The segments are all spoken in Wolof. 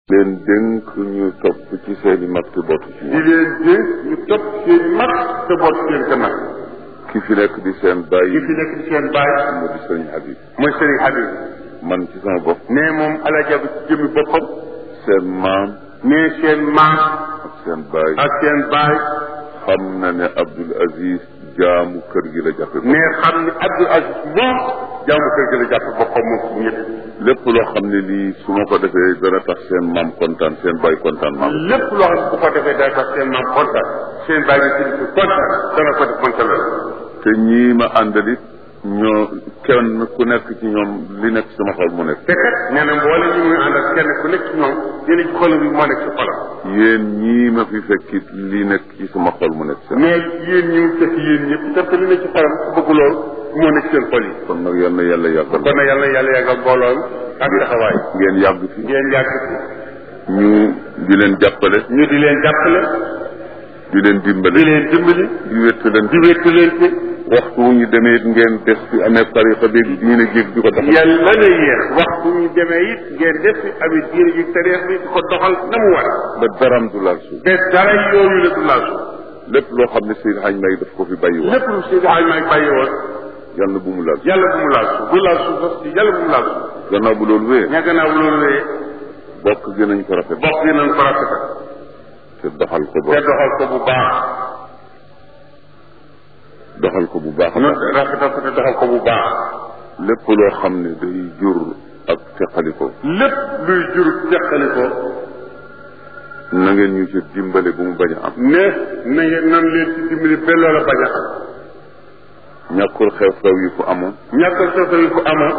leen dénk ñu topp ci seeni mag te bootu ci di ñoom leen dénk ñu topp seen mag te boot seen gannaaw ki fi nekk di seen bàyyi ki fi nekk di seen baay mu di sëriñ Habib mooy Serigne Habib man ci sama bopp ne moom Alaaji Abdu ci jëmmi boppam seen maam ne seen maam ak seen baay ak seen baay xam na ne Abdul Aziz jaamu kër gi la jàppe ne xam ni Abdul Aziz moom jaamu kër gi la jàpp boppam moom ci ñëpp lépp loo xam ne lii su ma ko defee dana tax seen maam kontaan seen baay kontaan maam lépp loo xam ne bu ko defee day tax seen maam kontaan seen baay bi ci di kontaan dana ko def kontaan la te ñii ma àndalit ñoo kenn ku nekk ci ñoom li nekk sama xol mu nekk te kat nee na mboole ñu muy àndal kenn ku nekk ci ñoom dina ci xolam bi moo nekk ci xolam yéen ñii ma fi fekkit li nekk ci sama xol mu nekk seen mais yéen ñi mu fekk yéen ñëpp te li nekk ci xolam ku bëgg loolu moo nekk seen xol yi kon nag yal na yàlla yàggal kon nag yàlla na yàlla yàggal mbooloom ak taxawaay ngeen yàgg fi ngeen yàgg ci ñu di leen jàppale ñu di leen jàppale di leen di dimbale leen dimbali di wéttaleen di wéttu leen ci waxtu wu ñu demee it ngeen des fi amee tariqa bi diine jéeg di ko taxaw yàlla na yéex waxtu ñu demee it ngeen def fi amit diine ji tareex bi di ko doxal na mu war ba daram du laal suuf te dara yooyu la du laasu lépp loo xam ne Seydi Hadj May daf ko fi bàyyi woon lépp lu si daxaay may bàyyi woon yàlla bu mu laal suuf yàlla bu mu laasu bu laasu sax si yàlla bu mu laasu gannaaw bu loolu wéyee ña gannaaw loolu wéyee bokk gi nañ ko rafet bokk yi nañ ko rafetal te doxal ko te ba doxal ko bu baax doxal ko bu baax a nu baax rafetal ko te doxal ko bu baax lépp loo xam ne day jur ak teqaliko lépp luy jur teqali ko na ngeen ñu ci dimbale bu mu bañ a am ne na ngeen nan leen ci dimbali ba loola bañ a am ñàkkul xew-xew yi fu amoon ñàkkal soto yi fu amoon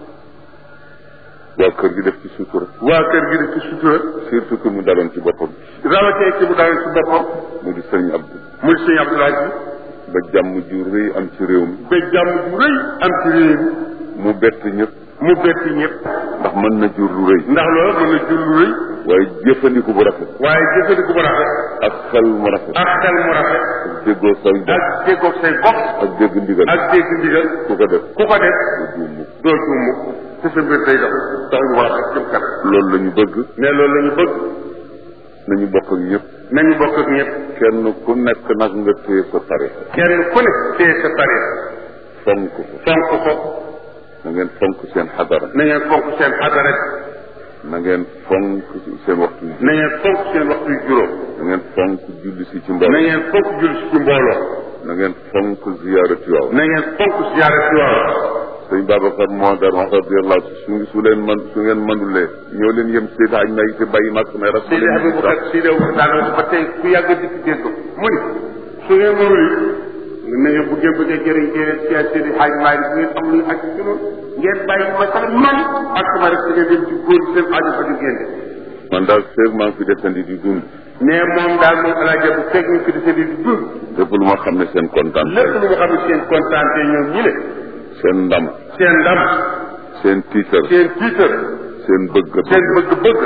waa kër gi def ci sutura waa kër gi di ci sutura surtout que mu daloon ci boppam rawatee ci bu daal ci boppam mu di sëriñ Abdou muy sëñ Abdoulaye bi ba jàmm ju rëy am ci réew mi ba jàmm ju rëy am ci réew mi mu bett ñëpp mu bett ñëpp ndax mën na jur lu rëy ndax loolu mën na jur lu rëy waaye jëfandiku bu rafet waaye jëfandiku bu rafet ak xel mu rafet ak xel mu rafet ak déggoo say bopp ak déggoog say bopp ak dégg ndigal ak dégg ndigal ku ko def ku ko def du juum mukk doo juum mukk te sa mbir day dox tax ñu war a jëm kanam loolu la ñu bëgg mais loolu la ñu bëgg nañu bokk ak ñëpp nañu bokk ak ñëpp kenn ku nekk nag nga téye sa tarixa kenn ku ne téye sa tarix fonk ko fonk ko na ngeen fonk seen xadara na ngeen fonk seen adara na ngeen fonk seen waxtu ji na ngeen fonk seen waxtu yu juróom na ngeen fonk julli si ci na mbooloo ngeen fonk jul si ci mbooloo na ngeen fonk ziyaarati waaw na ngeen fonk siyaare ci waaw sëñ Babacar moo daan wax radiyallahu su su leen man su ngeen mënulee ñoo leen yem Seydi Hadj May te bàyyi mag mais ras Seydi Aboubacar Seydi Aboubacar daan wax ba tey ku yàgg dikk dégg ko mu ni su ngeen mënul yi na ngeen bu ngeen bëggee jëriñ jëriñ ci Seydi Hadj Maalik bu ngeen am lu ak ci noonu ngeen bàyyi ma sax man ak sama rek ngeen dem ci góor seen aajo fa di génne man daal feeg maa ngi fi desandi di dund mais moom daal moom alaaja bu fekk ñu fi di seen di dund lépp lu ma xam ne seen kontaan lépp lu nga xam ne seen kontaan te ñoom ñi le seen ndam seen ndam seen tiitar seen tiitar seen bëgg seen bëgg-bëgg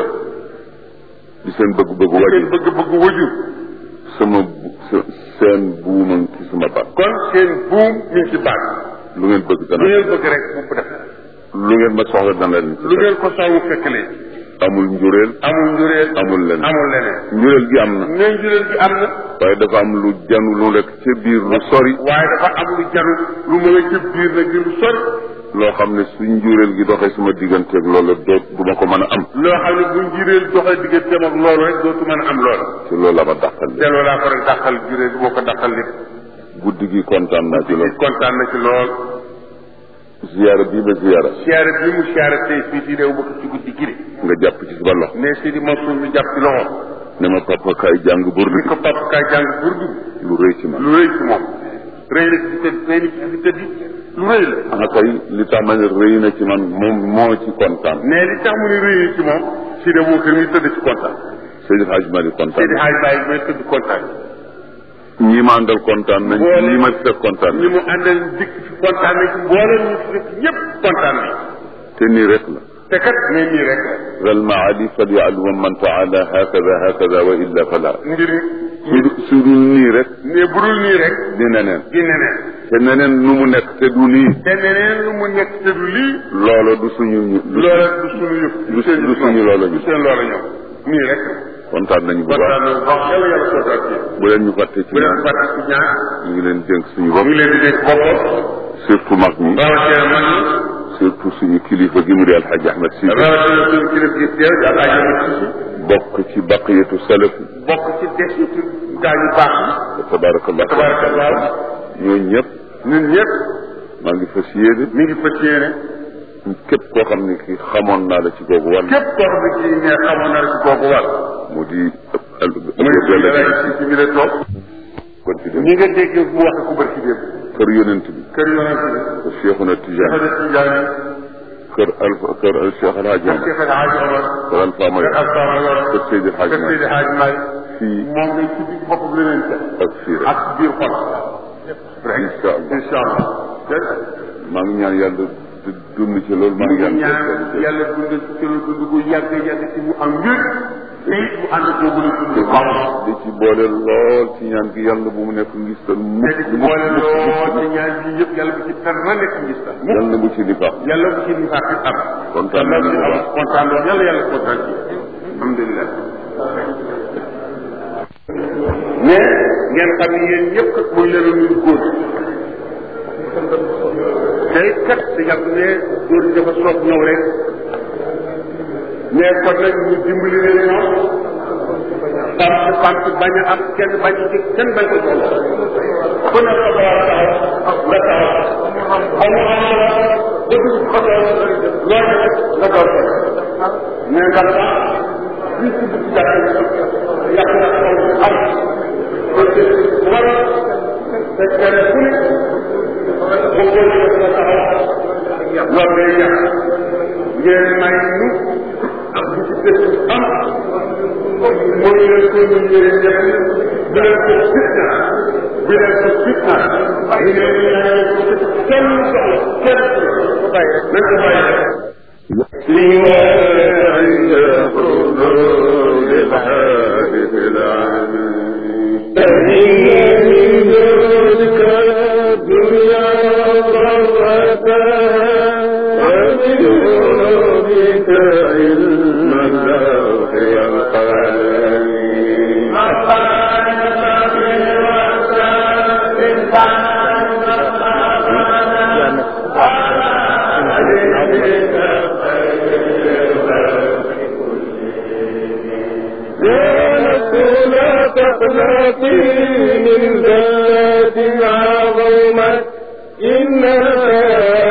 di seen bëgg-bëgg seen waju bëgg-bëgg wajur sama bu- se- seen buuma ngi ci sama baat kon seen buum mi ngi ci baat lu ngeen bëgg lu dana ngeen bëgg rek bu ko def lu ngeen ma soxla dana leen ci lu ngeen ko sawu fekk leen amul njureel amul njureel amul leneen amul leneen njureel gi am na ne njureel gi am na waaye dafa am lu janu lu lekk ca biir lu sori waaye dafa am lu jaru lu mën a jëb biir nag di lu sori loo xam ne su njureel gi doxee sama digganteeg loolu doot du ma ko mën a am loo xam ne bu njureel doxee digganteem ak loolu rek dootu mën a am loolu te loolu la ma dàqal te loolu laa ko rek dàqal njureel bi moo ko dàqal lépp guddi gi kontaan naa ci loolu kontaan na ci lool ziyaara bii ba ziyaara siyaare bi mu siyaare tey fii ci réew bëgg ci guddi gi nga jàpp ci sama loxo ne si di Mansour mi jàpp ci loxo ne ma papa kaay jàng burdu ni ko papa kaay jàng burdu lu rëy ci man lu rëy ci moom rëy na ci tëdd rëy na ci fi tëdd lu rëy la ana kay li tax ma ne rëy na ci man moom moo ci kontaan ne li tax mu ne rëy na ci moom si de moo kër mi tëdd ci kontaan Seydi Hadj Malick kontaan Seydi Hadj Baye may tëdd kontaan ñi ma àndal kontaan nañ Boole- ñi ma fekk kontaan ñi nañ mu àndal dikk ci kontaan nañ ci mboolem ñu fi nekk ñëpp kontaan nañ te nii rek la te kat ne nii rek la ral maali falyalum man taala hakada hakada wa illa fala mbir su su dul nii rek ne budul nii rek di neneen di neneen te neneen nu mu nekk te du nii te neneen lu mu nekk te du lii loola du suñu ñu du loola du suñu yëf du- du suñu loola ñu. du seen loola ñoom nii rek kontaan nañu bu kontaan baax na wax yàlla yàlla kontaan ci yéen bu leen ñu fàtte ci bu leen ñaan fàtte ci ñaan ñu ngi leen dénk suñu ñu bopp ngi leen di dégg boppam surtout mag ñi rawatina man ñi surtout suñu kilifa gi mu di alxaaji ahmed si rawatina suñu kilifa gi teew di alaaj Ahmed Cissé bokk ci baqiyatu salaf bokk ci des ci gaa yu baax yi tabarakallah tabarakallah ñooñu ñëpp ñun ñëpp maa ngi fas yéene mi ngi fas yéene képp koo xam ne ki xamoon naa la ci googu wàll képp koo xam ne kii ne xamoon na la ci kooku wàll mu di muy suñu alaaj Cissé bi la toog kon ci dem ñi nga dégg mu wax ku bër ci démb kër yonent bi kër yonent bi kër Cheikhuna Tijaan dafa def ci jaay kër alfa kër al Cheikh Alhaji Omar Cheikh El Hadj Omar kër Alfa May kër Alpha Mayor kër Seydi Alhaji kër Seydi May Hadj May fii moom ngay ci biir boppam la leen teg ak fii rek ak biir xol incha allah incha allah maa ngi ñaan yàlla du dund ci loolu maa ñu ngi ngi ñaan ñaan yàlla dund ci kër dund gu yàgg yàgg ci mu am wér te it mu ànd boobu la dund xaw di ci boole lool ci ñaan gi yàlla bu mu nekk ngistal te mukk di ci boole lool ci ñaan yi yëpp yàlla bu ci dara nekk ngis ta mu yàlla bu ci nifaax yàlla bu ci nifaaq it am kontaan nañu bu baax kontaan loolu yàlla yàlla kontaan ci alhamdulilah mais ngeen xam ne yéen ñëpp kat muy leen nuyu góor tey kat si yàgg ne góor ñi dafa soob ñëw rek mais kon nag ñu dimbali leen ñoom pant pant bañ a am kenn bañ ci kenn bañ ko toll ku ne sa boor taxaw nga taxaw xam nga xam nga dëgg xam nga loolu rek nga door ko mais nga la fii ci biir jàkk yàq na xaw am parce que war te kenn ku ne bu góor ñi nga taxaw loolu day yàq ngeen may nu ak bu ci dëkk am mooy leen ko ñu ñëwee ñëpp bu leen ko fitna bu leen ko fitna ñu ne ñu ne kenn soxla kenn ko bàyyi nañ ko bàyyi عند حضور الحادث العالمين فإن من ذلك الدنيا ضرتها ومن علومك علم اللوح والقلم لا تقنطي من ذات عظمت إنها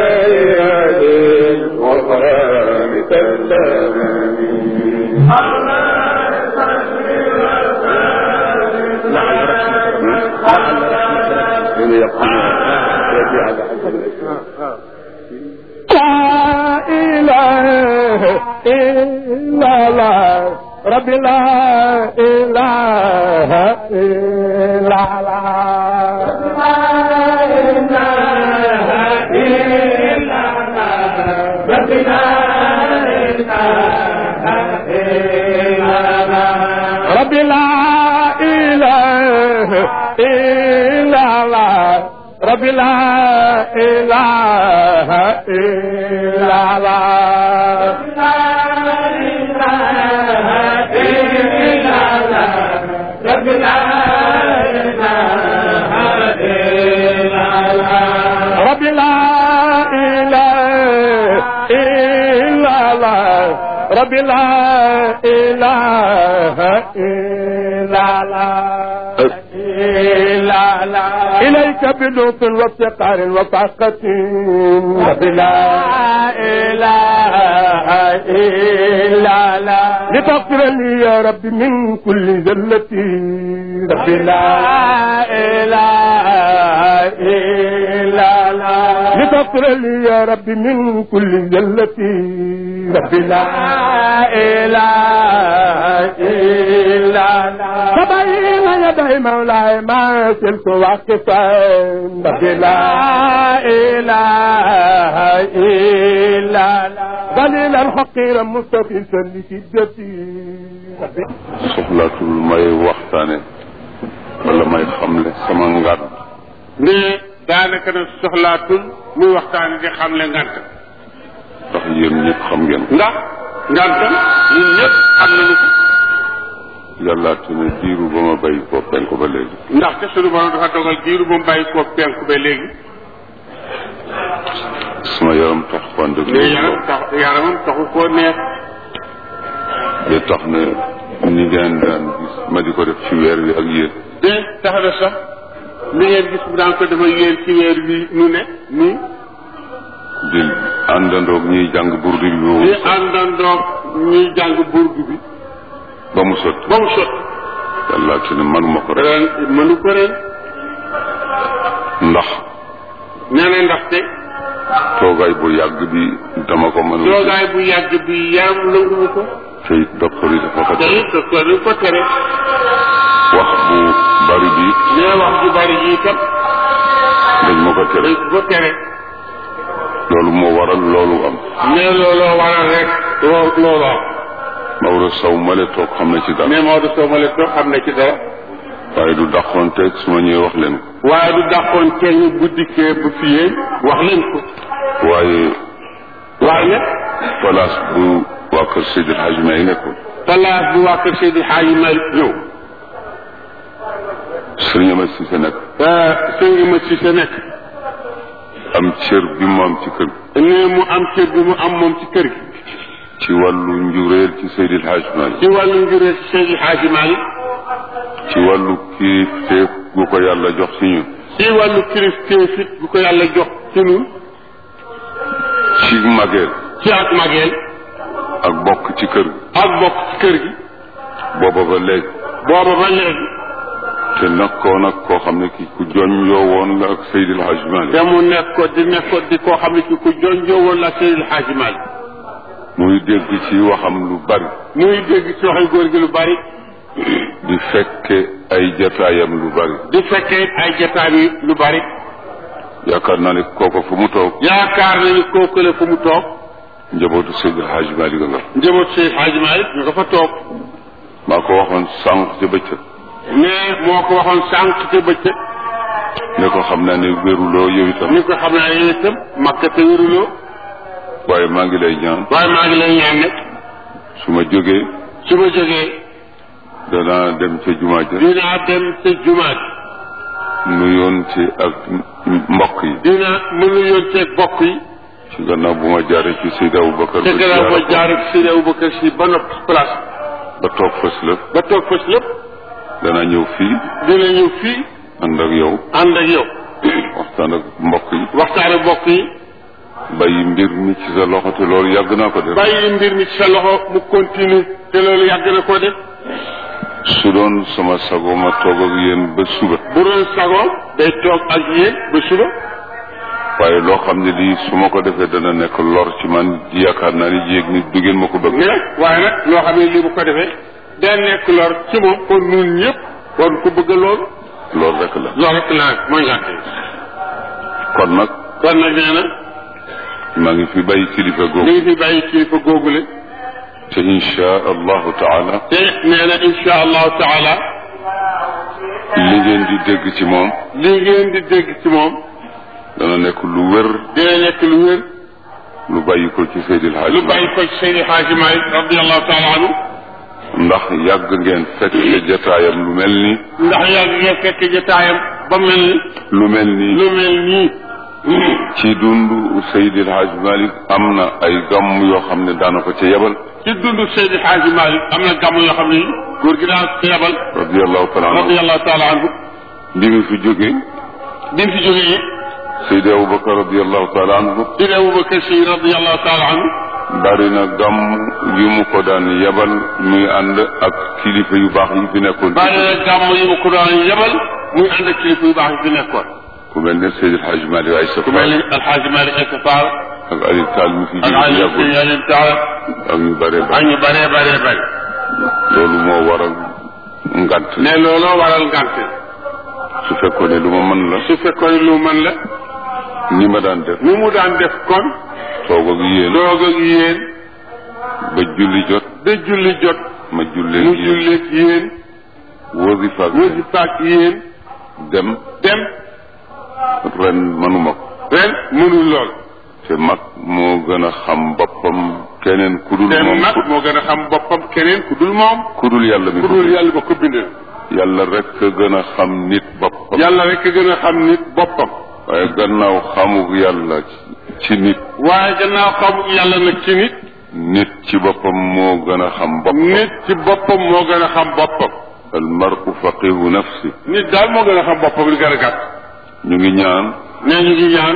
يعني وقام تسلمني من يقول يبيع على حسب الاسلام لا إله إلا الله رب لا إله إلا الله لا إله إلا الله رب لا إله إلا الله رب لا إله إلا الله رب لا إله إلا الله رب لا رب لا إله إلا الله رب لا إله إلا الله إلا الله إليك بلطف وافتقار وفاقة رب لا إله إلا الله لتغفر لي يا رب من كل زلتي رب لا إله إلا الله لتغفر لي يا رب من كل زلتي رب لا إله إلا الله فبين يدي مولاي ما زلت واقفا رب لا إله إلا الله ذليلا حقيرا مستفيسا لشدتي soxlaatul may waxtaane wala may xamle sama ngat ne daanaka nag soxlaatul muy waxtaan di xamle ngant ndax yéen ñëpp xam ngeen ko ndax ngantam ñun ñëpp xam nañu ko yàlla te ne diiru ba ma bàyyi ko penk ba léegi ndaxte sunu borom dafa dogal diiru bu mu bàyyi koo penku ba léegi sama yaram tax fànn mais yaram tax yaramam taxu koo neex ba tax na ni ngeen daan gis ma di ko def ci weer wi ak yéen de tax na sax li ngeen gis bu daan ko dafa yéen ci weer wi nu ne nii di àndandoog ñuy jàng burdu bi ba mu di àndandoog ñuy jàng burdu bi ba mu sotti ba mu sotti yàlla te ne manuma ko rek ren mënu ko ren ndax nee na ndaxte toogaay bu yàgg bi dama ko mënul toogaay bu yàgg bi yaram nanguwu ko te it docteur yi dafa ko te tere it docteur bi ko tere wax bu bari bi nee wax ju bari ji itam dañ ma ko tere dañ ko tere loolu moo waral loolu am nee looloo waral rek loo loolu am Maodo Sow male toog xam na ci dara mais Maodo Sow ma leen toog xam na ci dara waaye du dàqoon teeg su ma ñëwee wax leen ko waaye du dàqoon kenn bu dikkee bu fiyee wax leen ko waaye waaye place bu waa kër Seydil Hadj May nekkoon place bu waa kër Seydi Hadji Malick ñëw Sëriñ Amady Cissé nekk sëñ ma ci sa nekk am cër bi mu am ci kër gi ne mu am cër bi mu am moom ci kër gi ci wàllu njuréel ci Seydil Hadj May ci wàllu njurée ci Seydi Hadji Malick ci wàllu kii teef gu ko yàlla jox ci ñun ci wàllu kilifteef it bu ko yàlla jox ci ñun ci mageel ci ak mageel ak bokk ci kër gi ak bokk ci kër gi booba ba léegi booba ba léegi te nekkoon ak koo xam ne ki ku joñ yoo woon la ak Seydil Hadj Malick te mu nekk ko di nekk ko di koo xam ne ci ku jonjoo woon la Seydi Hadji Malick muy dégg ci waxam lu bari muy dégg ci waxi góor gi lu bari di fekke ay jataayam lu bari di fekkee ay jotaay yi lu bari yaakaar naa ne kooko fu mu toog yaakaar na ni kooku la fu mu toog njabootu Seydil Hadj Malick nga njaboot Seydi Hadji Malick ñu nga fa toog maa ko waxoon sànq ca bëccëg mais moo ko waxoon sànq ca bëccëg ne ko xam naa ne wéruloo yow itam ni ko xam naa yéen itam makka te wéruloo waaye maa ngi lay ñaan waaye maa ngi lay ñaan nag su ma jógee su ma jógee danaa dem ca jumaa ja dinaa dem sa jumaat nuyoon ci ak mbokk yi dina mën a yónteeg bokk yi ci gannaaw bu ma jaaree ci Seydi Aboubacar te ba gannaaw ba ziyaara ko jaar ak Seydi Aboubacar si ba noppi place ba toog fës la ba toog fas lépp danaa ñëw fii dina ñëw fii ànd ak yow ànd ak yow waxtaan ak mbokk yi waxtaan ak bokk yi bàyyi mbir mi ci sa loxo te loolu yàgg naa ko def bàyyi mbir mi ci sa loxo mu continue te loolu yàgg na koo def su doon sama sago ma toog ak yéen ba suba bu doon sago day toog ak yéen ba suba waaye loo xam ne lii su ma ko defee dana nekk lor ci man yaakaar naa ni yéeg ni du ngeen ma ko bëgg mais waaye nag loo xam ne lii bu ko defee day nekk lor ci moom kon ñun ñëpp war ko bëgg loolu loolu rek la loolu rek la mooy ngànt yi kon nag kon nag nee na maa ngi fi bàyyi kilifa mi googu ngi fi bàyyi kilifa googule te insha allahu taala te nee na insha allahu taala li ngeen di dégg ci moom lii ngeen di dégg ci moom dana nekk lu wér dina nekk lu wér lu bàyyi ko ci Seydil Hadj lu bàyyi ko ci Seydi Hadji Malick radiallahu taala anhu ndax yàgg ngeen fekk jataayam lu mel ni ndax yàgg ngeen fekk jotaayam ba mel ni lu mel ni lu mel nii ci dundu Seydil Hadj Malick am na ay gàmm yoo xam ne daana ko ca yebal ci dundu Seydi Hadji Malick am na gàmm yoo xam ne góor gi daan ko yebal radiallahu taala anhu radiallahu taala anhu bi mu fi jógee bi mu fi jógee Seydi Aboubacar radiallahu taala anhu Seydi Aboubacar Si radiallahu taala anhu bari na gàmm yu mu ko daan yebal muy ànd ak kilifa yu baax yi fi nekkoon bàyyi na gàmm yi mu ko daan yebal muy ànd ak kilifa yu baax yi fi nekkoon ku mel ne Seydil Hadj Malick ay ku mel ni Alxaaji Malick Essa Fall ak Aliou Tall mi fi ak jóge Aliou yàggul Sëñ Aliou Tall ak ñu bare ak ba ñu bëree bëree bëri loolu moo waral ngant ne looloo waral ngànt su fekkoon ne lu ma mën la su fekkoon lu mën la ni ma daan def ni mu daan def kon toog ak yéen doog ak yéen ba julli jot ba julli jot ma jullee mu yéen julleeg yéen wasifa ak wasifa ak yéen dem dem ren manuma ko ren mënul lool te te mag moo gën a xam boppam keneen ku dul te moom mag moo gën a xam boppam keneen ku dul moom ku dul yàlla mi ku ko dul bind. yàlla ba ko bindee yàlla rek a gën a xam nit boppam yàlla rek a gën a xam nit boppam waaye gannaaw xamuk yàlla ci nit waaye gannaaw xamu yàlla nag ci nit nit ci boppam moo gën a xam boppam nit ci boppam moo gën a xam boppam al maru faqihu nafsi nit daal moo gën a xam boppam li gën a gàtt ñu ngi ñaan nee ñu ngi ñaan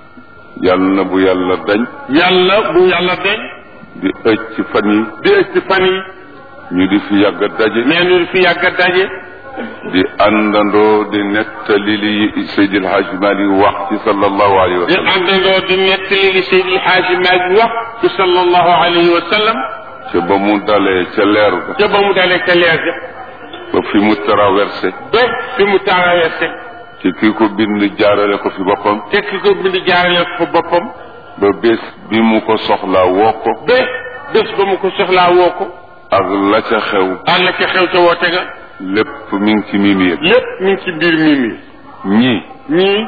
yàlla na bu yàlla dañ yàlla bu yàlla deñ di ëcc ci fan yi di ëcc ci fan yi ñu di fi yàgg a daje nee ñu fi yàgg a daje di àndandoo di nettali li Seydil Hadj Malick wax ci sallallahu alayhi wa di sallam àndandoo di nettali li Seydi El Hadji Malick wax ci sallallahu alayhi wa sallam ca ba mu dalee ca leer ga ca ba mu dalee ca leer ga ba fi mu traversé ba fi mu traversé ci ki ko bind jaarale ko fi boppam te ki ko bind jaarale ko boppam ba bés bi mu ko soxlaa woo ko ba bés ba mu ko soxlaa woo ko ak la ca xew àll ca xew ca woote ga lépp mi ngi ci mimi yëpp lépp mi ngi ci biir mii mi ñii ñii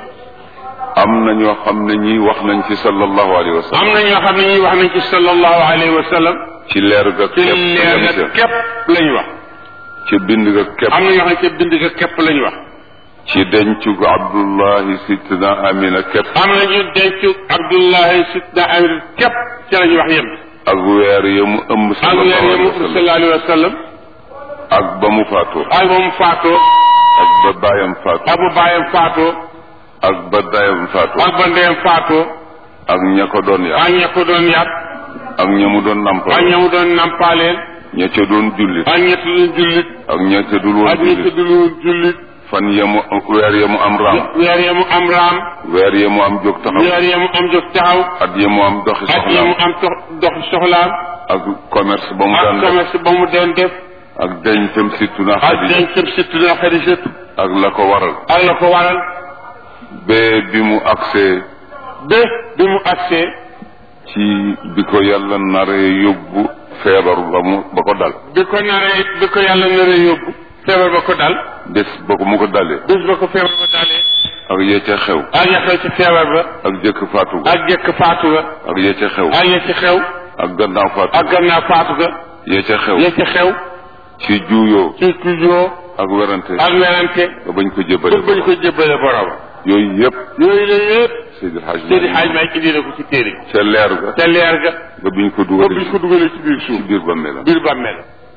am na ñoo xam ne ñii wax nañ ci sallallahu alayhi wa sallam am na ñoo xam ne ñii wax nañ ci sallallahu alayhi wa sallam ci leer ga ci képp leer lañ ga ca képp lañ wax ci bind ga képp am na ñoo xam ne ca bind ga képp lañ wax ci dencu gu Abdullahi Sidna Amina képp am na ñu denc Abdullahi Sidna Amir képp ci lañ wax yem ak weer ya mu ëmb ak sallallahu weer alayhi yi wa sallam sallallahu alayhi wa sallam ak ba mu faatoo ak ba mu faatoo ak ba baayam faatoo ak ba baayam faatoo ak ba dayam faatoo ak ba ndeyam faatoo ak ña ko doon yar ak ña ko doon yar ak ña mu doon ak nampal ña mu doon nampaaleel ña ca doon jullit ak ña doon jullit ak ña ca dul woon ak ña jullit dul woon jullit fan ya mu weer ya mu am raam weer ya mu am raam weer ya mu am jóg taxaw weer ya mu am jóg taxaw at ya mu am doxi ak ya mu soxlaam am dox dox soxlaam ak commerce ba mu daan ak def commerce ba mu doon def ak dencam surtout na ak Xadija dencam surtout na Xadijatu ak la ko waral ak la ko waral bee bi mu agsee ba bi mu agsee ci bi ko yàlla naree yóbbu feebar ba mu ba ko dal bi ko naree bi ko yàlla naree yóbbu feebar ba ko dal bés ba ko mu ko dalee bés ba ko feebar ba dalee ak ya ca xew ak ya xew ci feebar ba ak jëkk faatu ga ak jëkk faatu ga ak ya ca xew ak ya ci xew ak gannaaw faatu ak gannaaw faatu ga ya ca xew ya ci xew ci juuyoo ci tujoo ak werante ak werante ba bañ ko ba jébbale bañ ko jébbale borom yooyu yëpp yooyu la yëpp Seydi Hadj Seydi Malick Hadj Malick indi na ko ci téere ca leer ga te leer ga ba biñ ko ba dugalee biñ ko dugalee ci biir ci suuf biir bàmmeelam biir bàmmeel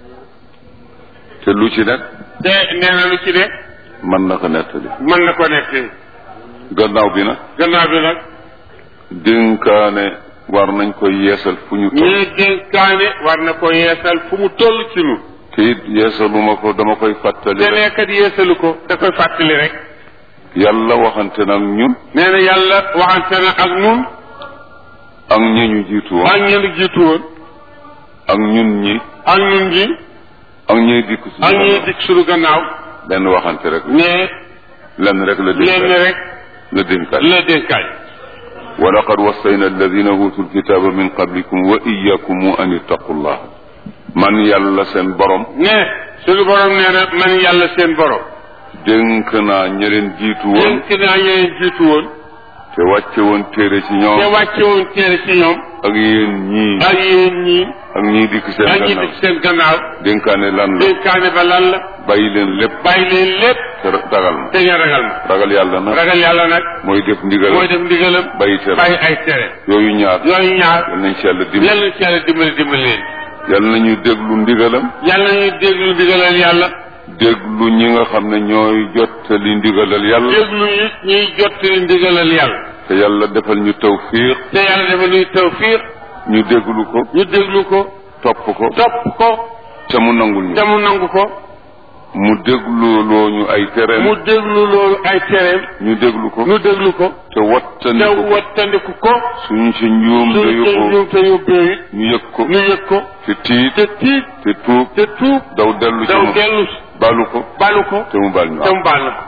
te lu ci nekk te nee na lu ci ne mën na ko nettali mën na ko nekk gannaaw bi nag gannaaw bi nag dénkaane war nañ ko yeesal fu ñu toll ñii dénkaane war na ko yeesal fu mu toll ci nu te it yeesaluma ko dama koy fàttali te rek nekkat yeesalu ko da koy fàttali rek yàlla waxante nag ñun nee na yàlla waxante na ak nun ak ñi ñu jiitu woon ak ñenn jiitu woon ak ñun ñi ak ñun ñi ak ñiy dikk si ak ñuy dikk suñu gannaaw benn waxante rek mais lenn rek la lenn dénkaane rek la dénkaane la dénkaay wa laqad wassayna alladina utu lkitaba min qablikum wa iyakum an ittaqullah man yàlla seen borom ne suñu borom nee na man yàlla seen borom dénk naa ña leen jiitu woon dénk naa ñeneen jiitu woon te wàcce woon téere ci te ñoom wàcce woon téere ci ñoom ak yéen ñii ak yéen ñii ak ñii dikk seen ak ñi gannaaw dikk seen gannaaw dénkaane lan la dénkaane ba lan la bàyyi leen lépp bàyyi leen lépp te ragal ma te ngeen ragal ma ragal yàlla nag ragal yàlla nag mooy def ndigal mooy def ndigalam bàyyi tere bàyyi ay tere yooyu ñaar yooyu ñaar yal nañ ci yàlla dimbali yàlla ci yàlla dimbali dimbali leen yal nañu déglu ndigalam yàlla ñuy déglu ndigalal yàlla déglu ñi nga xam ne ñooy jottali ndigalal yàlla déglu yi ñuy jottali ndigalal yàlla te yàlla defal ñu tawfiq te yàlla dafa nuy tawfiq ñu déglu ko ñu déglu ko topp ko topp ko te mu nangul ñu te mu nangu ko mu déglu loo ñu ay tereem mu déglu loolu ay tereem ñu déglu ko ñu déglu ko te te wattandiku ko wattandiku ko suñu si njuum te suñu yóbboo njuum te yóbbee it ñu yëg ko ñu yëg ko te tiit te tiit te tuub te tuub daw dellu ci daw moom dellu si balu ko balu ko te mu bal ñu te mu baal na ko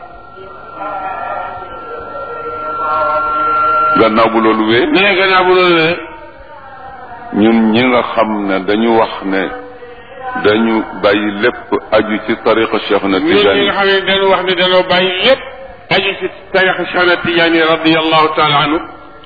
gannaaw bu loolu wee nee gannaaw bu loolu ne ñun ñi nga xam ne dañu wax ne dañu bàyyi lépp aju ci tariqa Cheikh na ñun ñi Tijaani nga xam ne dañu wax ne dañoo bàyyi lépp aju ci tarixa Cheikh na Tijaani radiallahu taala anhu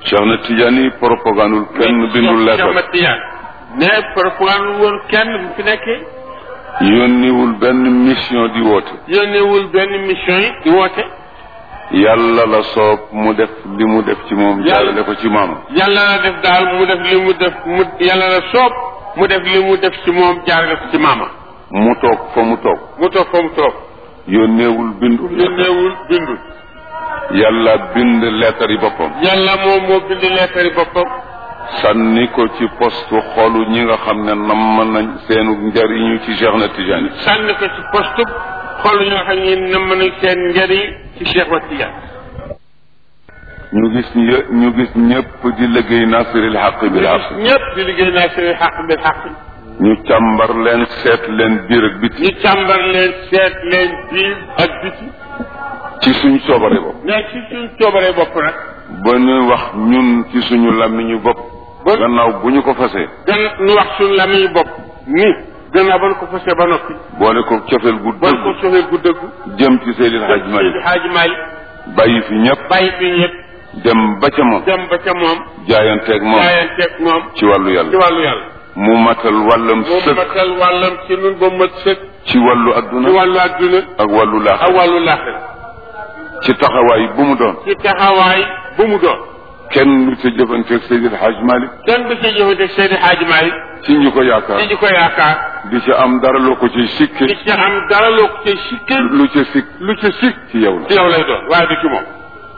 Cheikh na Tidiane propagandul kenn bindul Cheikh lettre Ahmad Tidiane ne propagande woon kenn bu fi nekkee yónniwul benn mission di woote yónneewul benn mission yi di woote yàlla la soob mu def li mu def ci moom Yàlla- jaarale ko ci maamam yàlla la def daal mu def li mu def mu yàlla la soob mu def li mu def ci moom jaarale ko ci maama mu toog fa mu toog mu toog fa mu toog yónneewul bindul yónneewul bindul yàlla bind lettre yi boppam yàlla moom moo bind leetari boppam sànni ko ci postu xolu ñi nga xam ne namm nañ seenu njariñu ci Cheikh na Tidiane sànni ko ci poste xool ñoo xam ne nam nañ seen njëriñ ci Cheikh Ahmad Tidiane ñu gis ñë- ñu gis ñëpp di liggéey nasiril xaq bil xaq ñëpp di liggéey naa seen xaq bil xaq ñu càmbar leen seet leen biir ak biti ñu càmbar leen seet leen biir ak biti ci suñ soobare bopp mais ci suñ coobaree bopp nag ba ñu wax ñun ci suñu làmmiñu bopp Ba- gannaaw bu ñu ko fasee gën nu wax suñ lamiñu bopp ni gannaaw ba nu ko fasee ba noppi boole ko cofeel gu ba nu ko dëgg soxee gu dëggu jëm ci Seydil Hadj Seydi Malick Hadji Malick bàyyi fi ñëpp bàyyi fi ñëpp dem ba ca moom dem ba ca moom jaayanteeg moom jaayanteeg moom ci wàllu ci yàlla wàllu yàlla mu matal wàllam moom sëkk matal wàllam ci nun ba mat sëkk ci wàllu ci adduna wàllu adduna ak wàllu ak laax wàllu laaxira ci taxawaay bu mu doon ci taxawaay bu mu doon kenn lu ca jëfanteeg Seydil Hadj Malick kenn du ci jëfandikoo Seydi Hadji Malick ci ñu ko yaakaar ci ñu ko yaakaar di ci am dara loo ko ci sikke di ci am dara loo ko ci sikke lu ca sikk lu ci sikk ci yow ci la yow lay doon waaye du ci moom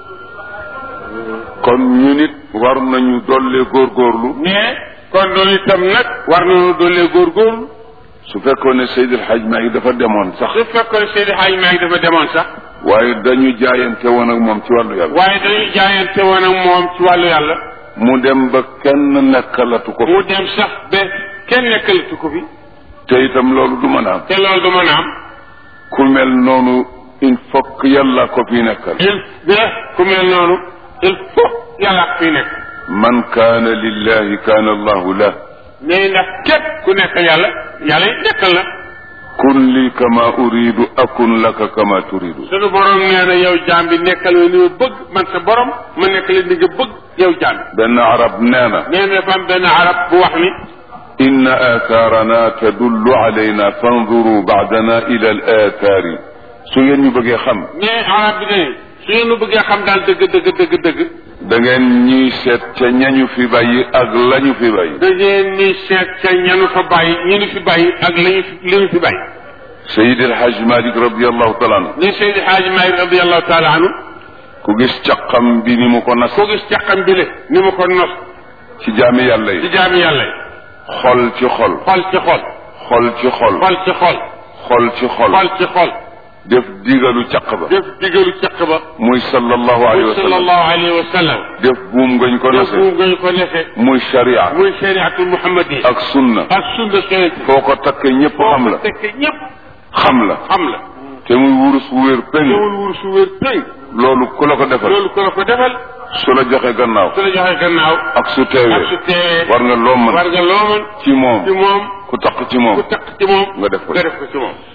kon ñu nit war nañu dollee góorgóorlu mais kon loolu itam nag war nañu dollee góorgóorlu su fekkoon ne Seydil Hadj Malick dafa demoon sax su fekkoon Seydi Hadji Malick dafa demoon sax waaye dañu jaayante woon ak moom ci wàllu yàlla waaye dañuy jaayante woon ak moom ci wàllu yàlla mu dem ba kenn nekkalatu ko mu dem sax ba kenn nekkalatu ko fi te itam loolu du mën a am te loolu du mën a am ku mel noonu il faut que yàlla ko fi nekkal il ba ku mel noonu il faut yàlla ak fi nekk man kaana lillahi kaana allahu lah mais nag képp ku nekk yàlla yàlla it nekkal la kun li kama uridu akun laka kama turidu sunu borom nee na yow jaam bi nekkal ma ni ma bëgg man sa borom ma nekk la ni nga bëgg yow jaam bi benn arab nee na nee na dafa am benn arab bu wax ni inna aathaarana tadullu alayna fanzuru baadana ila al aathaari su ngeen ñu bëggee xam mais arab bi ne su ngeen nu bëggee xam daal dëgg dëgg dëgg dëgg da ngeen ñuy seet ca ñañu fi bàyyi ak lañu fi bàyyi da ngeen ni seet ca ñanu fa bàyyi ñenu fi bàyyi ak lañu fi li ñu fi bàyyi Seydi El Hadj Malick radiallahu taala anhu ni Seydi Hadji Malick radiallahu taala anhu ku gis caqam bi ni mu ko nas koo gis caqam bi le ni mu ko nos ci jaami yàlla ci yi jaami yàlla yi xol ci xol xol ci xol xol ci xol xol ci xol xol ci xol xol ci xol def digalu caq ba def digalu caq ba muy sallallahu alayhi wa sallam sallallahu alayhi wa sallam def buum ngañ ko def nase bu ngañ ko nefe muy sharia muy shariatul muhammadi ak sunna ak sunna sonent foo ko takkee ñëpp xam la tekk ñëpp xam la xam la te muy wurus wu wér péng ñëwul wur su wér tëng loolu ku la ko defal loolu ko la ko defal su la joxe gannaaw su la joxee gannaaw ak su ak su teewee teewee war nga loo mën war nga loo mën ci moom ci moom ku taq ci moom ku takk ci moom nga def ko nga def ko ci moom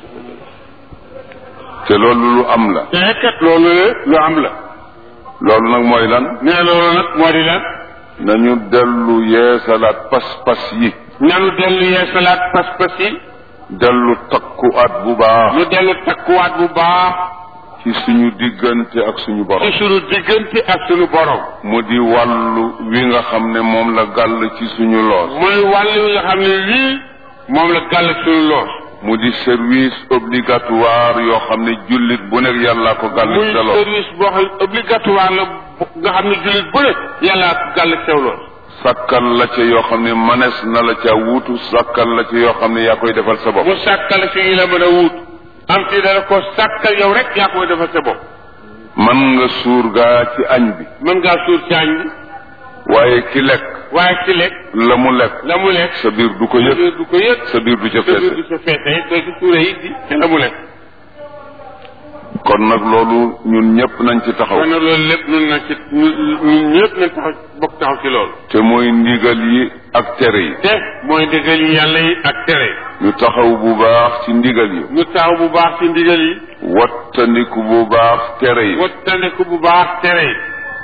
te loolu lu am la te kat loolu la lu am la loolu nag mooy lan nee loolu nag moo di lan nañu dellu yeesalaat pas-pas yi nanu dellu yeesalaat pas-pas yi dellu takkuwaat bu baax nu dellu takkuwaat bu baax ci suñu diggante ak suñu ci borom sunu diggante ak sunu borom mu di wàllu wi nga xam ne moom la gàll ci suñu loos mooy wàll wi nga xam ne lii moom la gàll sunu loos mu di service obligatoire yoo xam ne jullit bu nekk yàllaa ko gàll muy ci sa loos service boo xam ne obligatoire la bu- nga xam ne jullit bu ne yàllaa ko gàll ci sew loos sàkkal la ca yoo xam ne manes na la ca wuutu sàkkal la ca yoo xam ne yaa koy defal sa bopp mu sàkkal fi ñu la mën a wut am ci dara ko sàkkal yow rek yaa koy defal sa bopp man nga suur gaa ci añ bi mën ngaa suur ci añ bi waaye ki lekk waaye ci lekk la mu lekk la mu lekk sa biir du ko sa yëg biir du ko yëg sa biir du ca sa biir feese du sa feese doo ci suure yi di te la mu lekk kon nag loolu ñun ñëpp nañ ci taxaw kon nag loolu lépp nun na ci ñun ñun ñëpp nañ taxaw bokk taxaw ci loolu te mooy ndigal yi ak tere yi te mooy ndigal yi yàlla yi ak tere ñu taxaw bu baax ci ndigal yi ñu taxaw bu baax ci ndigal yi wattandiku bu baax tere yi wattandiku bu baax tere yi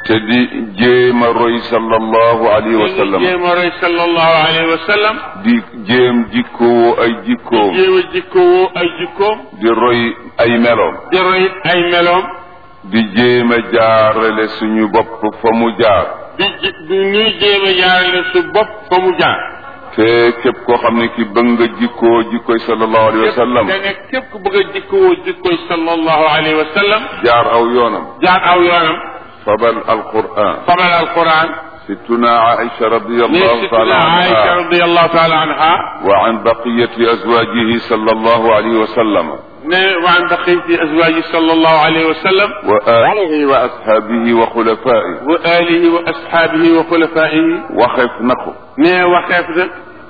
te di jéem a roy sallallahu alayhi wa sallam jéem a roy sallallahu alayhi wa sallam di jéem jikkoo ay jikkoom jéem a jikkowoo ay jikkoom di roy ay meloom di roy ay meloom di jéem a jaarale suñu bopp fa mu jaar di ji di ñuy jéem a jaarale su bopp fa mu jaar te képp koo xam ne ki bëgg nga jikkoo jikkoy sallallahu alayhi wa sallam da nga képp ku bëgg a jikkowoo jikkoy sallallahu alayhi wa sallam jaar aw yoonam jaar aw yoonam fabal alquran fabal alquran ستنا عائشة رضي ne الله تعالى sitna Aïcha عنها radiallahu taala anha وعن بقية أزواجه صلى الله عليه وسلم ne waan baqiti azwaji sallallahu alayhi wa sallam وآله وأصحابه وخلفائه wa alihi wa ashaabihi wa xulafaihi وخف نقو ne waxeef na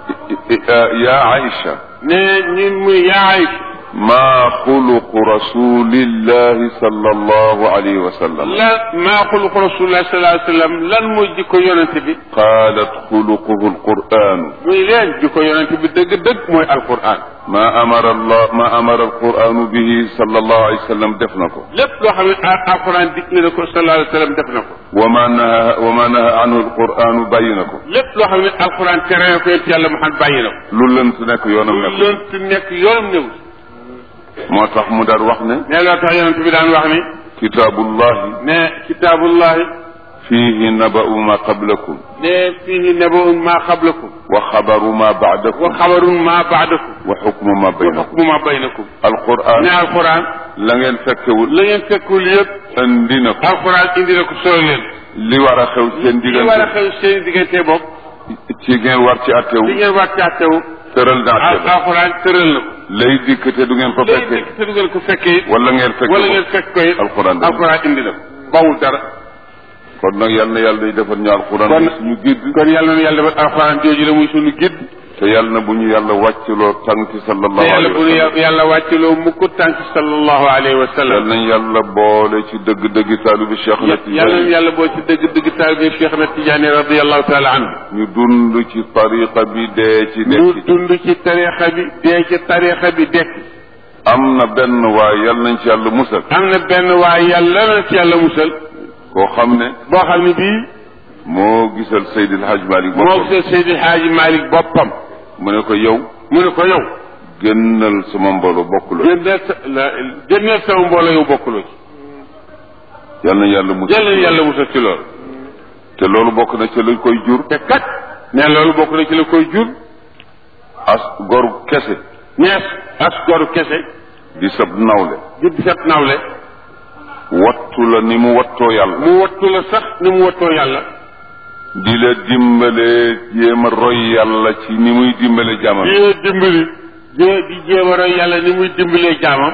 يا عائشة ne ñun muy yaa Aïcha ما خلق رسول الله صلى الله عليه وسلم lan maa xuluqu rasulullah sallallahu alayhi wa sallam lan mooy jikko yonente bi قالت خلقه القرآن muy leen jikko yonente bi dëgg-dëgg mooy alquran ما أمر الله ما أمر القرآن به صلى الله عليه وسلم دفنكم lépp loo xam ne al- alquran digle na ko sallallahu alayhi wa sallam def na ko وما نهى وما نهى عنه القرآن بينكم lépp loo xam ne alquran tere na ko yonent yàlla Muhammad bàyyi na ko lu lënt nekk yoonam lu nekk lënt nekk yoonam néew moo tax mu daal wax ne ne loo tax yonente bi daan wax ni kitaabullahi ne kitaabullahi fiihi naba'u ma qablakum ne fihi nabaun ma qablakum wa xabaru ma wa ba'dakum xabarun ma baadakum wa xukmu ma wa baynakum xukmu ma baynakum alquran ne alquran la ngeen fekkewul la ngeen fekkul yëpp andi na ko alquran indi na ko solo leen li war a xew seen li war a diggante xew seen diggante bopp ci ngeen war ci attewu li ngeen war càttewu tëral na atte ba alquran tëral na ko lay dikk te du ngeen ko léegi fekkee nag te du ngeen ko fekkee it wala ngeen fekke wala ko ngeen fekk ko it alquran dana alquran indi na ko bawul dara kon nag yal na yàlla day defal ñu alquran kon muy suñu gidd kon yàlla na yàlla defal alquran jooju la muy sunu gidd te yàlla na bu ñu yàlla wàccloo tànki te sallallahu yàlla alayhi bu wa nu sallam yàlla wàccaloo mukk tànk sallallahu alayhi wa yal sallam nañ yàlla boole ci dëgg-dëgg taalibi Cheikh na yàlla na Tijaani yàlla boo ci dëgg dëgg taalibe Cheikh na Tijaani radiyallahu taala anhu ñu dund ci tariqa bi dee ci ñu dekki dund ci tarixa bi dee ci tarixa bi dekk am na benn waaye yal nañ ci yàlla musal am na benn waaye yàlla na ci yàlla musal koo xam ne boo xam ne bii moo gisal Seydil Hadj Malick moo boppam gisal Seydi Haaji Malick boppam mu ne ko yow mu ne ko yow génnal sama mbooloo bokkuloo génneel sa la génneel sama mbooloo yow bokkuloo ci yal na yàlla musal jël leen yàlla musal ci loolu te loolu bokk na ci lañ koy jur te kat ne loolu bokk na ci la koy jur as gor kese nees as goru kese di sab nawle di set nawle wattu la ni mu wattoo yàlla mu wattu la sax ni mu wattoo yàlla di la dimbale jéem a roy yàlla ci ni muy dimbale jaamam di dimbali di di jéem a roy yàlla ni muy dimbalee jaamam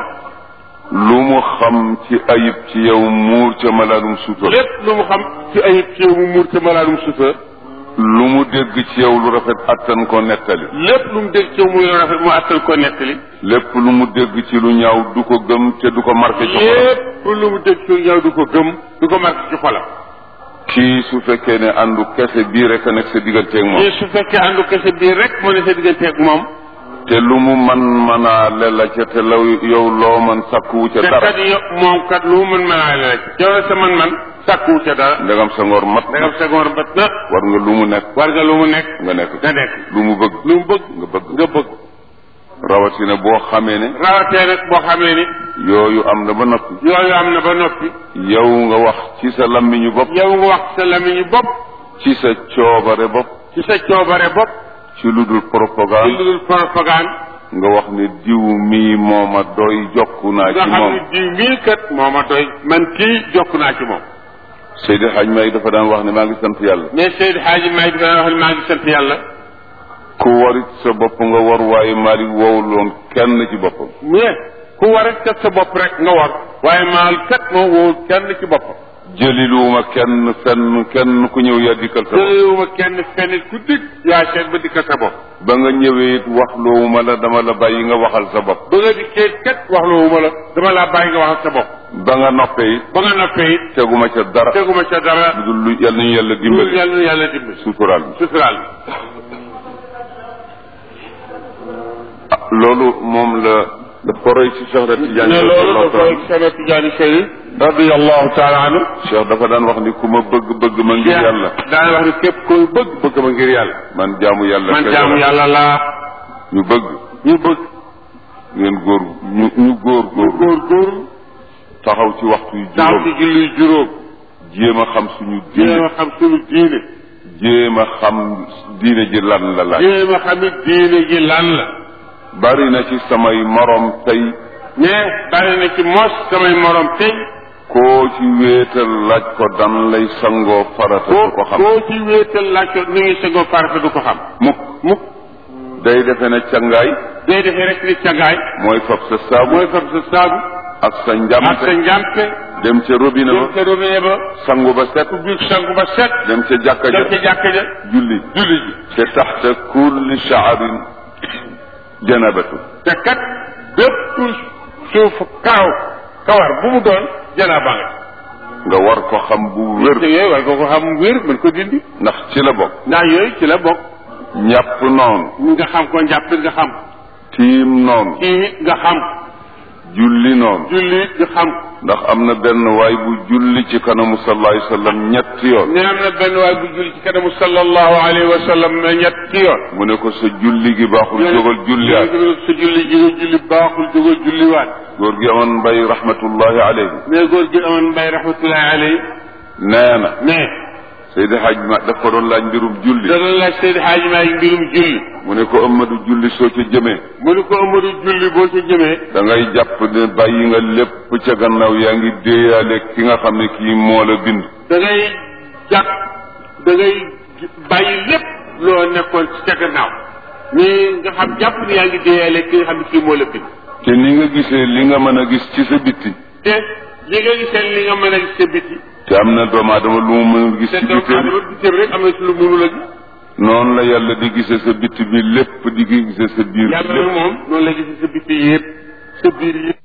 lu mu xam ci ayib ci yow muur ca malaanum suutal lépp lu mu xam ci ayib ci yow mu muur te malaanum sutura lu mu dégg ci yow lu rafet attan ko nettali lépp lu mu dégg ci yow muy rafet mu attal ko nettali lépp lu mu dégg ci lu ñaaw du ko gëm te du ko marqué ci xolam lépp lu mu dégg ci yow du ko gëm du ko marqué ci xolam kii su fekkee ne àndu kese bii rek a nekk sa digganteeg moom mais su fekkee àndu kese bii rek moo ne sa digganteeg moom te lu mu man manaale la ca te law yow loo man sàkkuwu ca te dara kat yow moom kat lu mu mën mën la rek yow la sa man-man sàkkuwu ca dara ndegam sa ngor mat na dangam sa ngoor bat na war nga lu mu nekk war nga lu mu nekk nga nekk nga nekk lu mu bëgg lu mu bëgg nga bëgg nga bëgg rawatina boo xamee ne rawatee nag boo xamee ni yooyu am na ba noppi yooyu am na ba noppi yow nga wax ci sa lammiñu bopp yow nga wax sa lamiñu bopp ci sa coobare bopp ci sa coobare bopp ci lu dul ci propagande lu dul propagande nga wax ne diw mii mooma doy jokku naa nga ci xam moom ne diw mii kat moo ma doy man kii jokk naa ci moom Seydi Hadj May dafa daan wax ne maa ngi sant yàlla mais Seydi Hadji May dina wax ne maa ngi sant yàlla ku warit sa bopp nga war waaye Malick wowuloon kenn ci boppam mais ku war a kat sa bopp rek nga war waaye maal kat moo wóor kenn ci boppam jëliluwuma kenn fenn kenn ku ñëw yaa dikkal sa bopp jëlewuma kenn fenn ku dikk yaa seet ba dikkal sa bopp ba nga ñëwee it wax loowuma la dama la bàyyi nga waxal sa bopp ba nga dikkee kat wax loowuma la dama laa bàyyi nga waxal sa bopp ba nga noppee it ba nga noppee it teguma ca dara teguma ca dara lu dul lu yal nañu yàlla lu dimbali yàlla na yàlla dimbali suturaal bi suturaal ah loolu moom la daf ko ko roy ci Cheikh Tidiane ne loolu da koy Cheikh Tidiane Chérif radiyallahu taala anhu Cheikh dafa daan wax ni ku ma bëgg bëgg ma ngir yàlla daan wax ni képp koy bëgg bëgg ma ngir yàlla man jaamu yàlla man kese jaamu la. yàlla laa ñu bëgg ñu bëgg ngeen góor ñu ñu góor góor góor góor taxaw ci waxtu yu taxaw ci juróom julli juróom jéem a xam suñu jéem diine a xam suñu diine jéem a xam diine ji lan la laaj jéem a xam it diine ji lan la bari na ci samay morom tey mais bari na ci mos samay morom tey koo ci wéetal laaj ko dan lay sangoo farata koo du ko xam koo ci wéetal laaj ko ni ngi segoo farata du ko xam mukk mukk day defe ne cangaay day defee rek ni cagaay mooy fab sa saabu mooy fab sa saabu ak sa ak sa njamte njàmpe dem ca robinet dem ba ca robinet ba sangu ba set ubbi sangu ba set dem ca jàkka dem ca ja jàkka ja julli julli ji te taxta kulli shaarin janabatu te kat bépp suuf karaw kawar bu mu doon janaaba nga nga war ko xam bu wér te yooyu war nga ko xam wér mën ko dindi ndax ci la bokk ndax yooyu ci la bokk ñàpp noonu nga xam ko njàppit nga xam tiim noonu kii nga xam julli noonu julli nga xam ndax am na benn waay bu julli ci kanamu sallallahu alayhi wa sallam ñetti yoon ne am na benn waay bu julli ci kanamu sallallahu alayhi wa sallam ne ñetti yoon mu ne ko sa julli gi baaxul jógal julliwaat sa julli gi nga julli baaxul jógal julliwaat góor gi amoon mbay rahmatullahi alayhi mais góor gi amoon mbay rahmatullahi alayhi nee na mais Seydi Hadj ma daf ko doon laaj mbirum julli da doon laaj Seydi Hadji Maalik mbirum julli mu ne ko Amadou julli soo ca jëmee mu ni ko Amadou julli boo ca jëmee da ngay jàpp ne bàyyi nga lépp ca gannaaw yaa ngi déeyaale ki nga xam ne kii moo la bind da ngay jàpp da ngay bàyyi lépp loo nekkoon ci ca gannaaw mais nga xam jàpp ni yaa ngi déeyale ki nga xam ne kii moo la bind te ni nga gisee li nga mën a gis ci sa bitti te li nga gisee li nga mën a gis sa biti te am na doomu aadama lu mu mën a gis te ci doomu bitti aadama bitim rek am na ci lu mënul a gis noonu la yàlla di gisee sa bitti bi lépp di gisee sa biir bi yàlla lépp nag moom noonu la gisee sa biti yëpp sa biir yëpp